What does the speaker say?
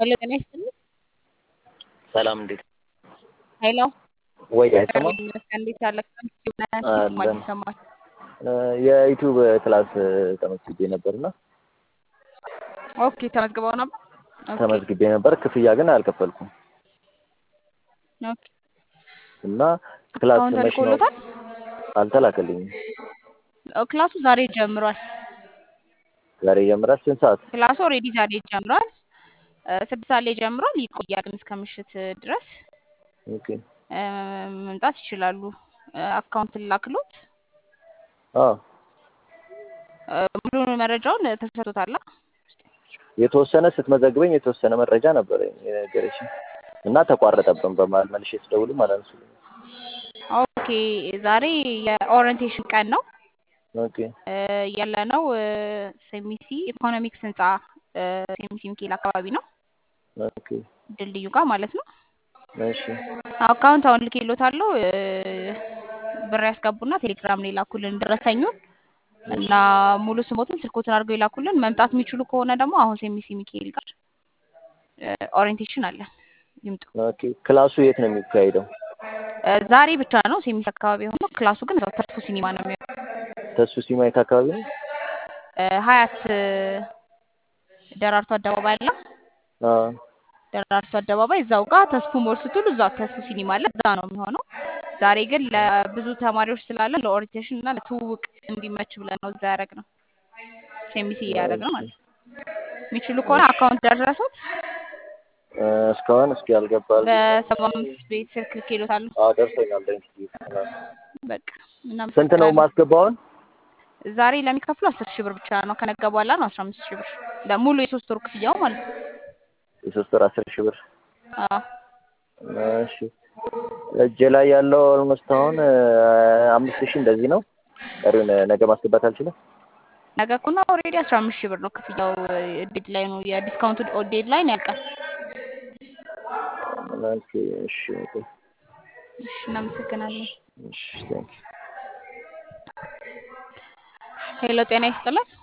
ሄሎ ጤና ይስጥልኝ። ሰላም እንዴት ሄሎ ወይ አይሰማም? እንዴት አለ? አለን። ይሰማል። የዩቲዩብ ክላስ ተመዝግቤ ነበርና ኦኬ ተመዝግበው ነበር። ኦኬ ተመዝግቤ ነበር፣ ክፍያ ግን አልከፈልኩም ኦኬ እና ክላስ አሁን መች ነው ተልኮሎታል? አልተላከልኝም። ኦ፣ ክላሱ ዛሬ ጀምሯል። ዛሬ ጀምራል። ስንት ሰዓት? ክላሱ ኦልሬዲ ዛሬ ጀምሯል። እ፣ ስድስት ሰዓት ላይ ጀምሯል። ይቆያል ግን እስከ ምሽት ድረስ ኦኬ እ፣ መምጣት ይችላሉ። እ፣ አካውንት ላክሎት አዎ እ፣ ሙሉ መረጃውን ተሰጥቶታል። የተወሰነ ስትመዘግበኝ የተወሰነ መረጃ ነበረኝ የነገረችኝ እና ተቋረጠብን በመሀል መልሼ ስደውልም አላነሱልኝም። ኦኬ ዛሬ የኦሪየንቴሽን ቀን ነው። ኦኬ እ፣ ያለነው እ፣ ሴሚሲ ኢኮኖሚክስ ህንፃ እ፣ ሴሚሲ ሚካኤል አካባቢ ነው። ኦኬ ድልድዩ ጋር ማለት ነው። እሺ አካውንት አሁን ልኬሎታለሁ። እ፣ ብር ያስገቡና ቴሌግራም ላይ ላኩልን ደረሰኙን እና ሙሉ ስሞትን ስልኮትን አድርገው ይላኩልን። መምጣት የሚችሉ ከሆነ ደግሞ አሁን ሴሚሲ ሚካኤል ጋር እ፣ ኦሪየንቴሽን አለን ይምጡ። ኦኬ ክላሱ የት ነው የሚካሄደው? እ፣ ዛሬ ብቻ ነው ሴሚሲ አካባቢ የሆነው። ክላሱ ግን እዛው ተርፎ ሲኒማ ነው የሚሆነው። ተሱ ሲማየት አካባቢ ነው። እ፣ ሀያት እ፣ ደራርቱ አደባባይ አለ። አዎ ደራርቱ አደባባይ እዛው ጋር ተስፉ ሞል ስትሉ እዛው ተስፉ ሲኒማ አለ። እዛ ነው የሚሆነው። ዛሬ ግን ለብዙ ተማሪዎች ስላለ ለኦሪንቴሽን እና ለትውውቅ እንዲመች ብለን ነው እዛ ያደረግነው። ሴሚሲ እያደረግነው ማለት ነው። የሚችሉ ከሆነ አካውንት ደረሱት እ፣ እስካሁን እስኪ አልገባል። በሰባ አምስት ቤት ስልክ ልኬሎታለሁ። አዎ ደርሶኛል። ደንክ በቃ ስንት ነው እናመሰግናለን። ማስገባውን? ዛሬ ለሚከፍሉ አስር ሺህ ብር ብቻ ነው። ከነገ በኋላ ነው አስራ አምስት ሺህ ብር ለሙሉ የሶስት ወር ክፍያው ማለት ነው። የሶስት ወር አስር ሺህ ብር አዎ እሺ እጄ ላይ ያለው ኦልሞስት አሁን እ፣ አምስት ሺህ እንደዚህ ነው። ቀሪውን እ፣ ነገ ማስገባት አልችልም። ነገ እኮ ነው ኦልሬዲ አስራ አምስት ሺህ ብር ነው ክፍያው። ዴድ ላይ ነው የዲስካውንቱ ዴድ ላይ ነው ያልቃል። ኦኬ እሺ ኦኬ እሺ እናመሰግናለን። እሺ ቴንክ ሄሎ ጤና ይስጥልን።